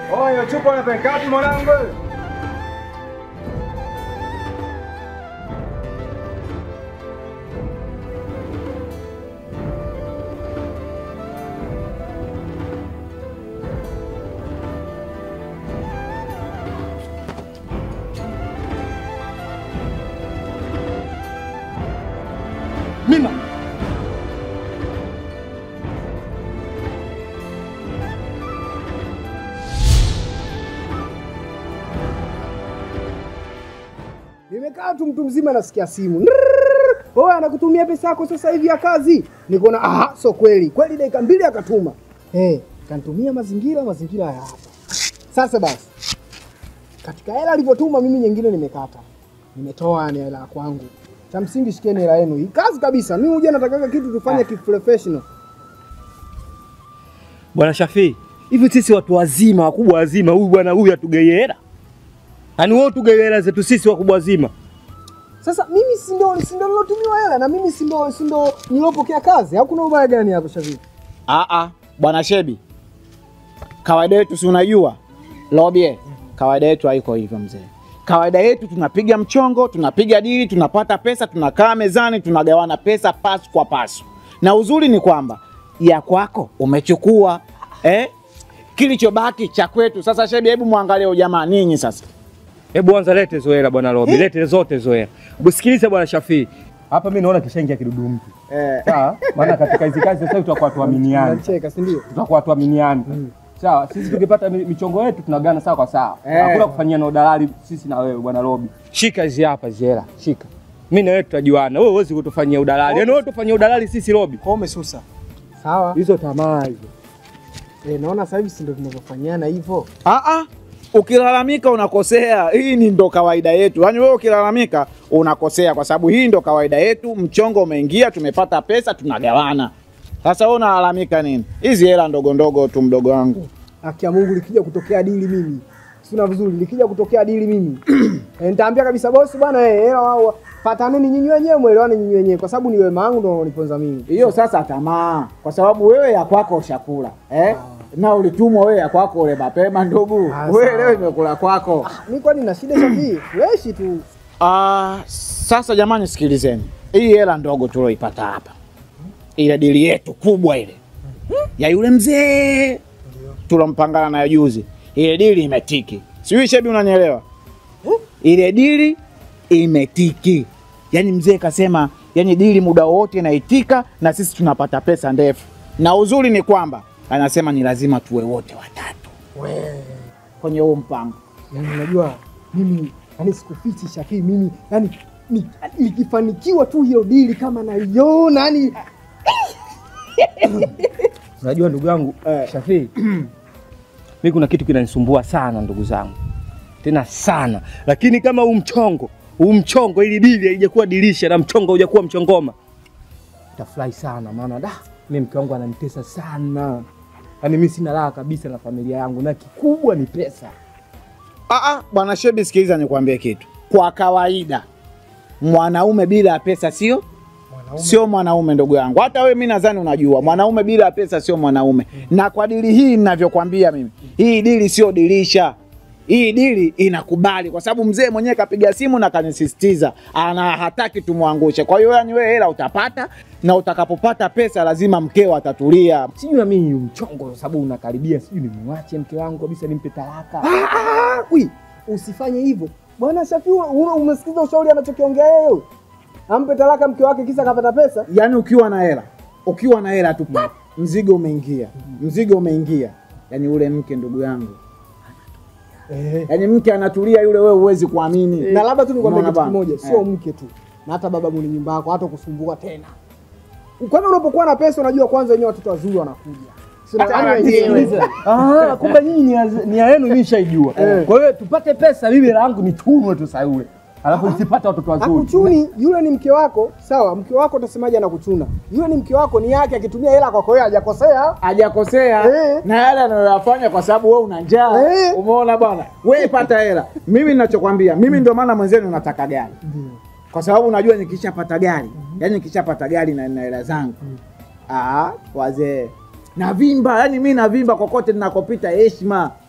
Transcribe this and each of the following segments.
Oyo chupa unapeleka wapi mwanangu? Mima. Nimekaa tu mtu mzima nasikia simu. Nrrrr. Oya anakutumia pesa yako sasa hivi ya kazi. Nikaona aha, so kweli. Kweli dakika mbili akatuma. Eh, kanitumia mazingira mazingira ya hapa. Sasa basi. Katika hela alivyotuma mimi nyingine nimekata. Nimetoa ni hela ya kwangu. Cha msingi shikeni hela yenu. Hii kazi kabisa. Mimi huja nataka kitu tufanye kiprofessional. Bwana Shafii, hivi sisi watu wazima wakubwa wazima, huyu bwana huyu atugei hela? Yaani wewe utugei hela zetu sisi wakubwa wazima? Sasa mimi si ndo si ndo nilotumiwa hela na mimi si ndo si ndo nilopokea kazi. Hakuna ubaya gani hapo Shafi? Ah ah, bwana Shebi, kawaida yetu si unajua Lobie, kawaida yetu haiko hivyo mzee. Kawaida yetu tunapiga mchongo, tunapiga dili, tunapata pesa, tunakaa mezani, tunagawana pesa pasu kwa pasu, na uzuri ni kwamba ya kwako umechukua eh? Kilichobaki cha kwetu. Sasa Shebi, hebu mwangalie huyu jamaa ninyi sasa. Hebu anza lete hizo hela bwana Robi, lete zote hizo hela. Usikilize bwana Shafii. Hapa mimi naona kishaingia kidudu mtu. Eh. Sawa? Maana katika hizi kazi sasa hivi tutakuwa tuaminiani. Unacheka, si ndio? Tutakuwa tuaminiani. Sawa, sisi tukipata mi- michongo yetu tunagana sawa kwa sawa. Eh. Hakuna kufanyia na udalali sisi na wewe bwana Robi. Shika hizi hapa hizi hela, shika. Mimi na wewe tutajuana. Wewe huwezi kutufanyia udalali. Yaani wewe utufanyia udalali sisi Robi. Kwa umesusa. Sawa. Hizo tamaa hizo. Eh, naona sasa hivi si ndio tunavyofanyana hivyo. Ah ah. Ukilalamika unakosea. Hii ni ndo kawaida yetu. Yaani wewe ukilalamika unakosea kwa sababu hii ndo kawaida yetu. Mchongo umeingia, tumepata pesa, tunagawana. Sasa wewe unalalamika nini? Hizi hela ndogo ndogo tu mdogo wangu. Haki ya Mungu likija kutokea dili mimi. Sina vizuri, likija kutokea dili mimi. eh, nitaambia kabisa bosi bwana eh, hela wao pataneni nyinyi wenyewe mwelewane nyinyi wenyewe kwa sababu ni wema wangu ndio unaniponza mimi. Hiyo sasa tamaa, kwa sababu wewe ya kwako ushakula eh? na ulitumwa wewe ya kwako ule mapema ndugu. Ah, Wewe sawa. leo imekula kwako. Mimi kwani na shida Shafii? Fresh tu. Ah, sasa jamani, sikilizeni, hii hela ndogo tulioipata hapa, ile dili yetu kubwa ile ya yule mzee tulompangana nayo juzi, ile dili imetiki. Sijui Shebi, unanielewa? Ile dili imetiki, yaani mzee kasema, yani dili muda wote inaitika na sisi tunapata pesa ndefu, na uzuri ni kwamba anasema ni lazima tuwe wote watatu kwenye huu mpango. Yaani unajua mimi yani sikufichi Shafii mimi yani ni- nikifanikiwa tu hiyo dili kama naiona yani Unajua ndugu yangu Shafii, mimi kuna kitu kinanisumbua sana ndugu zangu, tena sana. Lakini kama huu mchongo huu mchongo, ili dili haijakuwa dirisha na mchongo haujakuwa mchongoma, tafurahi sana, maana da mimi mke wangu ananitesa sana, yaani mimi sina raha kabisa na familia yangu, na kikubwa ni pesa. Ah, ah, bwana Shebi, sikiliza nikwambie kitu. Kwa kawaida mwanaume bila ya pesa sio sio mwanaume, ndugu yangu. Hata wewe mimi nadhani unajua mwanaume bila ya pesa sio mwanaume. Na kwa dili hii ninavyokwambia mimi, hii dili sio dirisha. Hii dili inakubali kwa sababu mzee mwenyewe kapiga simu na kanisisitiza, ana hataki tumwangushe. Kwa hiyo yani wewe hela utapata, na utakapopata pesa lazima mkeo atatulia. Sijui na mimi mchongo, kwa sababu unakaribia, sijui nimwache mke wangu kabisa, nimpe talaka. Ah, wi, usifanye hivyo bwana Shafii. una- Umesikiza ushauri anachokiongea yeye? Ampe talaka mke wake kisa kapata pesa. yani ukiwa na hela ukiwa na hela tu pap, mzigo umeingia mzigo umeingia yani ule mke ndugu yangu Eh. yani mke anatulia yule wewe huwezi kuamini Na labda tu nikwambie Unaona kitu bana? kimoja, sio Eh. mke tu, na hata baba mwenye nyumba yako hata kusumbua tena. Kwani unapokuwa na pesa unajua kwanza wenyewe watoto wazuri wanakuja. Sina Hata yaani wenyewe. wenyewe. Ah, kumbe nyinyi nia nia yenu mimi nishaijua. Eh. Kwa hiyo tupate pesa, mimi hela yangu nitunwe tu saa yule, alafu nisipate watoto wazuri. Hakuchuni, yule ni mke wako, sawa. Mke wako utasemaje anakuchuna? Yule ni mke wako, ni yake, akitumia hela kwako wewe hajakosea. hajakosea Eh. na yale anayoyafanya kwa sababu wewe una njaa Eh. umeona bwana wewe pata hela mimi ninachokwambia mimi ndio maana mwenzenu nataka gari kwa sababu unajua nikishapata gari yani nikishapata gari na na hela zangu ah wazee navimba yani mimi navimba kokote ninakopita heshima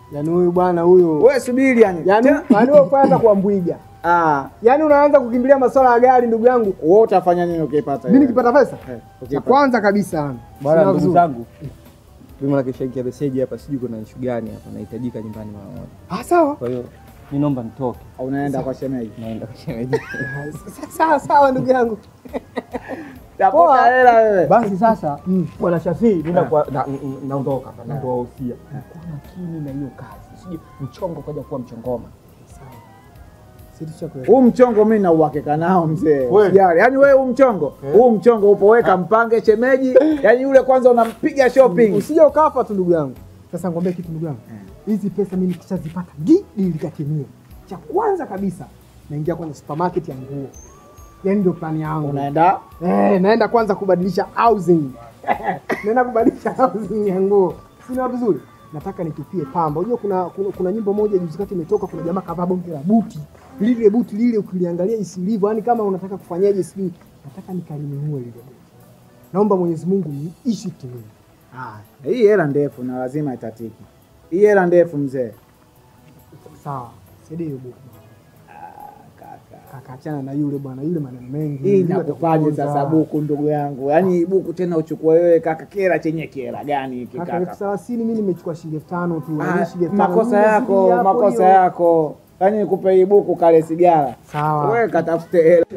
Yaani huyu bwana huyu. Wewe subiri yani. Yaani yaani wewe kwanza kuambwiga. Ah, Yaani unaanza kukimbilia masuala ya gari ndugu yangu. wewe utafanya nini ukipata? Mimi hiyo? nikipata pesa? Eh, Cha ukipata. kwanza kabisa yani. Bwana Sina ndugu vizuri. zangu. Mimi nakishaingia meseji hapa sijui kuna issue gani hapa nahitajika nyumbani mara moja. Ah sawa. Kwa hiyo mimi naomba nitoke. Unaenda kwa shemeji. Naenda kwa shemeji. Sawa sawa ndugu yangu. Tafuta hela wewe. Basi sasa Mm. bwana Shafii mimi nakuwa- na- n- n- naondoka hapa na kuwahusia. Kuwa makini na hiyo kazi. Sijui mchongo kaja kuwa mchongoma. Si tushakwenda. Huu mchongo mimi na uhakika nao mzee. Kweli? Usijali. Yaani wewe huu mchongo, huu mchongo upo weka mpange shemeji. Yaani yule kwanza unampiga shopping. Usije ukafa tu ndugu yangu. Sasa ngombe kitu ndugu yangu. Hizi pesa mimi nikishazipata gi likatimia. Cha kwanza kabisa naingia kwenye supermarket ya nguo. Yaani ndio plani yangu. Unaenda Eh, naenda kwanza kubadilisha housing. naenda kubadilisha housing ya nguo. Sina vizuri. Nataka nitupie pamba. Unajua kuna, kuna kuna nyimbo moja juzi kati imetoka kuna jamaa kavaa bonge la buti. Lile buti lile ukiliangalia isilivyo, yani kama unataka kufanyaje sijui. Nataka nikalinunue lile buti. Naomba Mwenyezi Mungu niishi timini. Ah, hii hela ndefu na lazima itatiki. Hii hela ndefu mzee. Sawa. Saidie hiyo buku. Kaka. Kaka achana na yule bwana, yule maneno mengi. Hii Yule inakufaje atakuponza. sasa buku ndugu yangu? Yaani buku tena uchukue wewe kaka, kera chenye kera gani hiki Kaka elfu kaka? thelathini mimi nimechukua shilingi elfu tano tu. na Ah, mimi shilingi elfu tano. makosa Mimi yako, nazidi hapo makosa hiyo. yako. Yaani nikupe hii buku kale sigara. Sawa. Wewe katafute hela.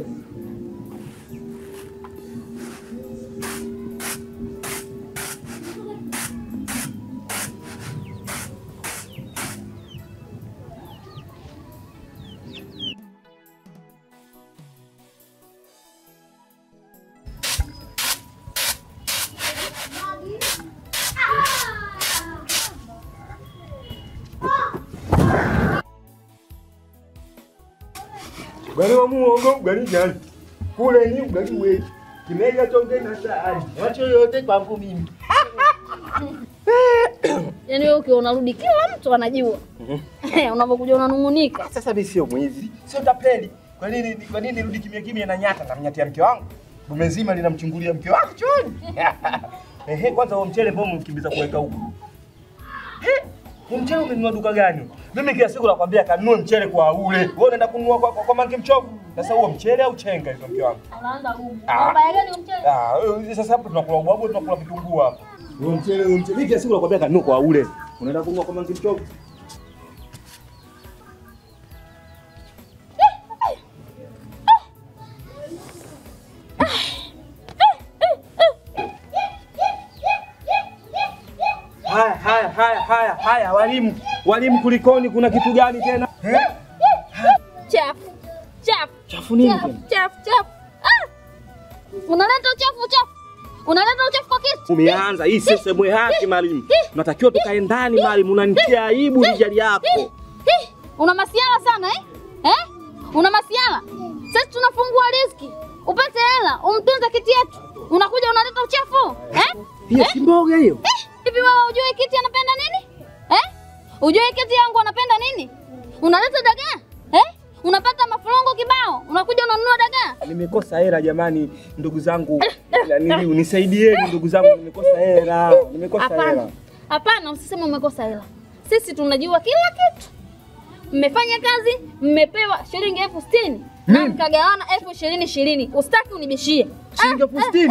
Ugali wa muhogo, ugali gani? Kule ni ugali wetu. Kimega chonge na sahani. Wacho yote kwangu mimi. Yaani wewe ukiwa unarudi kila mtu anajua. Unapokuja unanung'unika. Sasa mimi sio mwizi, sio tapeli. Kwa nini kwa nini nirudi kimya kimya na nyata na mnyatia mke wangu? Dume zima linamchungulia mke wangu chooni. Ehe, kwanza huo mchele mbona mkimbiza kuweka huko? Eh, huo mchele umenunua duka gani? Mimi kila siku nakwambia kanunue mchele kwa ule. Wewe unaenda kununua kwa, kwa, kwa mangi mchovu. Sasa huo mchele au chenga hizo mke wangu? Unaanza gumu. Ah. Mbaya gani mchele? Ah, eh, sasa hapo tunakula ubwabwa tunakula vitunguu hapa. Huo mchele, huo mchele. Mimi kila siku nakwambia kanunue kwa ule. Unaenda kununua kwa mangi mchovu. Haya haya haya haya haya walimu. Walimu kulikoni kuna kitu gani tena? Chafu. Chafu. Chafu nini Chafu, tena? chafu, chafu. Ah! Unaleta uchafu, uchafu. Unaleta uchafu kwa kitu. Umeanza hii sio sehemu yake mwalimu. Tunatakiwa tukae ndani mwalimu, unanitia aibu rijali yako. Hi, Una masiala sana eh? Eh? Una masiala. Sisi tunafungua riziki. Upate hela, umtunze kiti yetu. Unakuja unaleta uchafu. Eh? Hiyo si mboga hiyo. Eh, Hivi wewe hujui kiti anapenda nini? Eh? Hujui kiti yangu anapenda nini? Unaleta dagaa? Eh? Unapata mafurongo kibao, unakuja unanunua dagaa? Nimekosa hela jamani, ndugu zangu. Nili nisaidieni ndugu zangu, nimekosa hela. Nimekosa hela. Hapana. Hapana, usiseme umekosa hela. Sisi tunajua kila kitu. Mmefanya kazi, mmepewa shilingi elfu sitini na mkagawana elfu ishirini ishirini. Usitaki unibishie. Shilingi elfu sitini.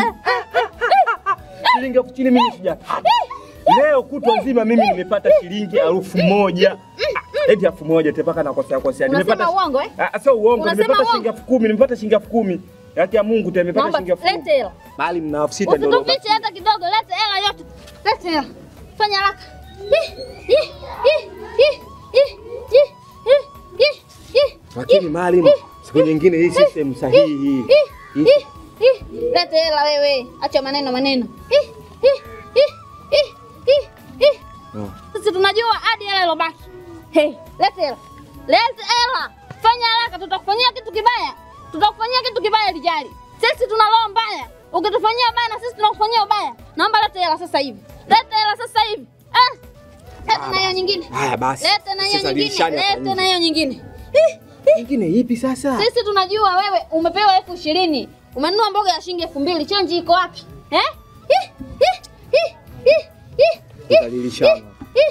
Shilingi elfu sitini mimi sijapata. Leo kutwa nzima mimi nimepata shilingi elfu moja. Ah, Eti elfu moja tepaka nakosea kosea. Unasema uongo eh? Ah, sio uongo, Unasema nimepata uongo? shilingi elfu kumi, nimepata shilingi elfu kumi. Haki ya Mungu tena nimepata Naomba shilingi elfu kumi. lete hela. Bali mna elfu sita ndio. Usitufiche hata kidogo, lete hela yote. Lete hela. Fanya haraka. Hi, hi, hi, hi, hi, hi, hi, hi, hi, Lakini hi, Maalim, hi, siku nyingine hii system sahihi hii. hi, hi, hi. Lete hela wewe. Acha maneno maneno. Hi, hi, hi, hi, hi, hi. Oh. Sisi tunajua hadi hela ilobaki. Hey, lete hela. Lete hela. Fanya haraka tutakufanyia kitu kibaya. Tutakufanyia kitu kibaya lijali. Sisi tuna roho mbaya. Ukitufanyia ubaya na sisi tunakufanyia ubaya. Naomba lete hela sasa hivi. Lete hela sasa hivi. Ah. Lete na hiyo nyingine. Haya basi. Lete na hiyo Sasa nyingine. dirishani hapa Lete nje. na hiyo nyingine. Hi, hi. Nyingine ipi sasa? Sisi tunajua wewe umepewa elfu ishirini umenunua mboga ya shilingi elfu mbili chenji iko wapi eh? Hi, hi, hi, hi, hi, hi, Tutalilishana. hi, hi,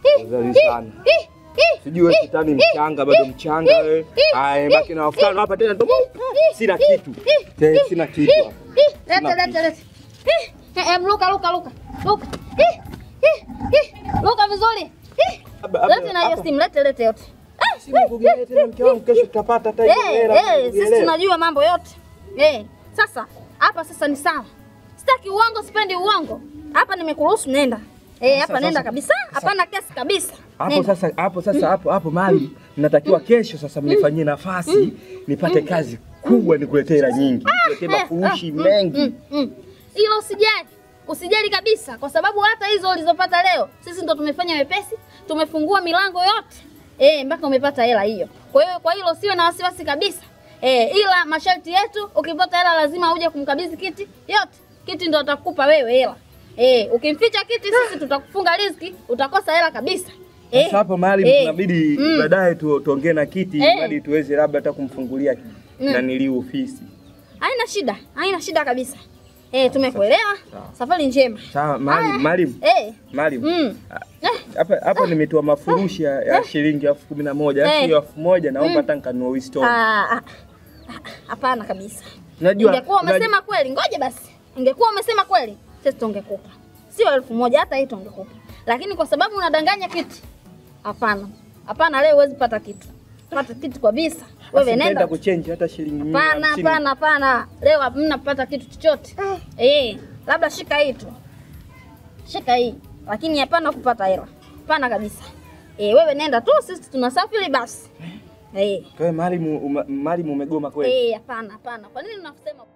Uzali sana. Sijui wewe kitani mchanga bado mchanga wewe. Haya baki na wafano hapa tena ndo sina kitu. Tena sina kitu. hapa. Lete, lete, lete. Eh, eh, em, luka, luka, luka. Luka. Eh, eh, eh. Luka vizuri. Eh. Hapa- hapa- Lete na hiyo hapa. simu, lete, lete yote. Simu kugelea tena mke wangu kesho tutapata hata hiyo Eh, hela. eh, sisi kugelea. tunajua mambo yote. Eh, sasa hapa sasa ni sawa. Sitaki uongo, sipendi uongo. Hapa nimekuruhusu nenda. Eh, hapa Sasa- nenda sasa- kabisa. Hapana kesi kabisa. Hapo Nenda. sasa hapo sasa hapo hapo mali natakiwa kesho sasa mnifanyie nafasi nipate kazi kubwa nikuletee hela nyingi. Nikuletee Eh, mafurushi ah, mm, mengi. mm, mm. Hilo usijali, usijali kabisa, kwa sababu hata hizo ulizopata leo sisi ndo tumefanya wepesi, tumefungua milango yote eh, mpaka umepata hela hiyo. Kwa hiyo kwa hilo usiwe na wasiwasi kabisa eh, ila masharti yetu, ukipata hela lazima uje kumkabidhi kiti yote. Kiti ndo atakupa wewe hela eh, ukimficha kiti sisi tutakufunga riziki, utakosa hela kabisa. Eh, Sasa hapo mahali eh, tunabidi mm. baadaye tu, tuongee na kiti Eh. ili tuweze labda hata kumfungulia na nili ofisi. Haina shida, haina shida kabisa. Eh, tumekuelewa. Safari njema. Sawa, Maalim, Haya. Maalim, Eh. Maalim. Mm. Eh. Hapa hapa nimetoa mafurushi ya, ya shilingi elfu kumi na moja Eh. alafu hiyo elfu moja naomba hata nikanunue Winston. Ah, ah, ah, Hapana kabisa. Unajua Ingekuwa unajua- umesema kweli, ngoja basi. Ingekuwa umesema kweli, sisi tungekupa. Sio elfu moja hata hii tungekupa. Lakini kwa sababu unadanganya kiti. Hapana. Hapana, leo huwezi pata kitu. Pata kitu kabisa. Wewe basi nitaenda nenda. kuchange hata shilingi mia Hapana, hamsini. hapana, hapana. Leo hamna kupata kitu chochote. Eh, labda shika hii tu. Shika hii. Lakini hapana kupata hela. Hapana kabisa. Eh, wewe nenda tu, sisi tunasafiri basi. Eh. Kwa hiyo Maalim, uma- Maalim umegoma kweli? Eh, hapana, hapana. Kwa nini unasema